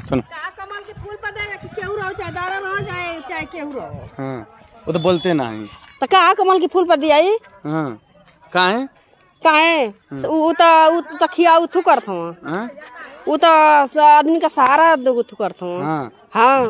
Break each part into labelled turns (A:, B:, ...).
A: सुन
B: का कमल के फूल पर देगा कि केहू रहो चाहे दारा रहो चाहे चाहे केहू रहो
A: हाँ वो तो बोलते नहीं
B: तो का कमल के फूल पर दियाई
A: हाँ काहे
B: काहे उ त उ त खिया उथु करत हूं
A: हाँ
B: उ त स- आदमी का सहारा दो उथु करत हूं
A: हाँ
B: हाँ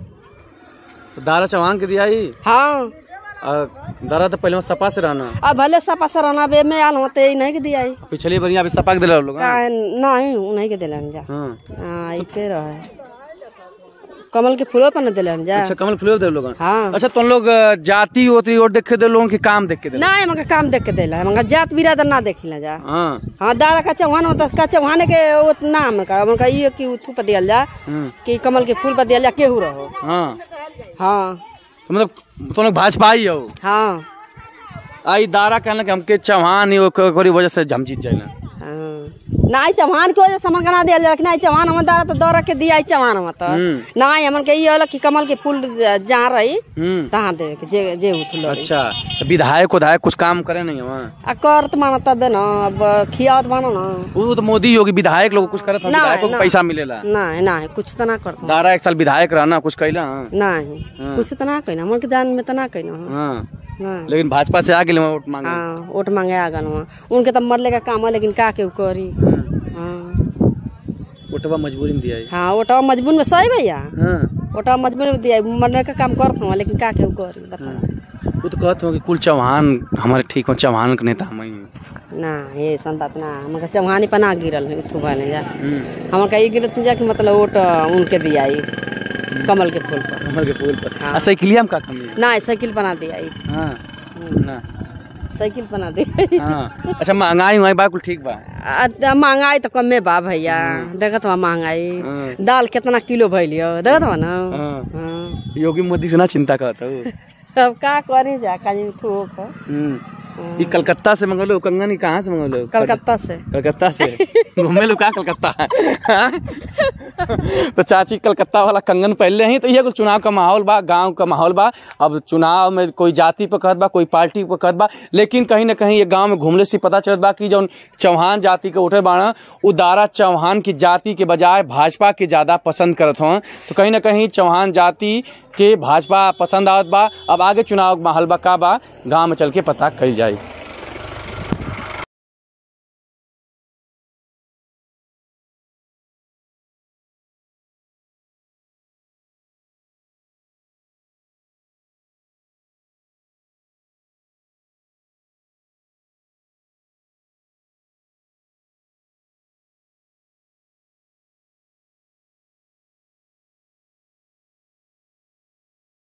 A: तो दारा चौहान के दिया ही
B: हाँ
A: और दारा तो पहले में सपा से रहना
B: अब भले सपा सराना बे में आल होते नहीं के दियाई
A: पिछली बार यहाँ पे सपा के दिला लोग हाँ?
B: काहे नहीं उ नहीं के दिलन जा
A: हाँ
B: हाँ इके रहे कमल के फूलों पर न दिलन जा
A: अच्छा कमल फुले दे लोग
B: हाँ
A: अच्छा तुम लोग अ, जाति होती और देखे दे लोगों की काम देख के दे
B: ना हमका काम देख के देला हमका जात बिरादर ना देखिला जा
A: हाँ
B: हाँ दादा का चौहान होता का चौहान के वो नाम का हमका ये कि उथु पर दियल जा
A: हम्म,
B: कि कमल के फूल पर दियल जा केहू रहो
A: हाँ
B: हाँ
A: तो मतलब तुम लोग भाजपा ही हो
B: हाँ
A: आई दारा कहना कि हमके चौहान ही ओक- ओकरी वजह से हम जीत जाए ना
B: हाँ। नाई चौहान के वजह से हमका ना दियल जा कि नाई चौहान हम दादा तो दौड़ के दिया चौहान हम तो
A: हम्म।
B: नाई हमन के ये होला कि कमल के फूल जहाँ रही
A: हम्म
B: तहाँ देवे के जे जे उथु लड़ी
A: अच्छा तो विधायक उधायक कुछ काम करे नहीं वहाँ
B: आ करत माना तबे न अब खियावत मानो न
A: वो तो मोदी योगी विधायक लोग कुछ करत
B: ना,
A: विधायक को
B: ना।
A: पैसा मिलेला
B: नहीं नहीं कुछ तो ना करत
A: दारा एक साल विधायक रहना कुछ कैला हाँ?
B: नहीं कुछ तो ना कहना हमन के जान में तो ना कहना
A: हाँ
B: नहीं
A: लेकिन भाजपा से आगे वोट मांगे
B: हाँ वोट मांगे आगन वहाँ उनके तो मरले का काम है लेकिन का के करी हाँ
A: वोटवा मजबूरी में दिया है।
B: हाँ वोटवा मजबूर में सही भैया
A: हाँ
B: वोटवा मजबूर में दिया मरने का काम करत हूँ लेकिन का के करी बता
A: वो तो कहते हो कि कुल चौहान हमारे ठीक हो चौहान के नेता हम ही हैं।
B: ना ये संतात ना हमका चौहानी पर ना गिरल है थू भाले जा
A: हम्म,
B: हमका ये गिरत जा कि मतलब वोट उनके दिया ही कमल के फूल पर
A: कमल के फूल पर
B: हाँ।
A: आ साइकिलिया में का कमी है
B: ना साइकिल बना दिया ही
A: हाँ ना
B: साइकिल बना दिया
A: हाँ अच्छा महंगाई उंगाई बा कुल ठीक बा
B: आ, महंगाई तो कमे बा भैया देखत बा महंगाई
A: हाँ।
B: दाल कितना किलो भैलियो देखत बा ना
A: हाँ।
B: हाँ।
A: योगी मोदी से ना चिंता करता हूँ
B: अब का करी जा काजी थोक
A: हम्म। ये कलकत्ता से मंगलो कंगन ही कहाँ से मंगलो
B: कलकत्ता से
A: कलकत्ता से घूमे लो का कलकत्ता हाँ? तो चाची कलकत्ता वाला कंगन पहले ही तो ये कुछ चुनाव का माहौल बा गांव का माहौल बा अब चुनाव में कोई जाति पर कहत बा कोई पार्टी पर कहत बा लेकिन कहीं ना कहीं ये गांव में घूमले से पता चलत बा कि जौन चौहान जाति के उठे बाड़ा उ दारा चौहान की जाति के बजाय भाजपा के ज्यादा पसंद करत हो तो कहीं ना कहीं चौहान जाति के भाजपा पसंद आवत बा अब आगे चुनाव माहौल बा का बा गांव में चल के पता कल जाए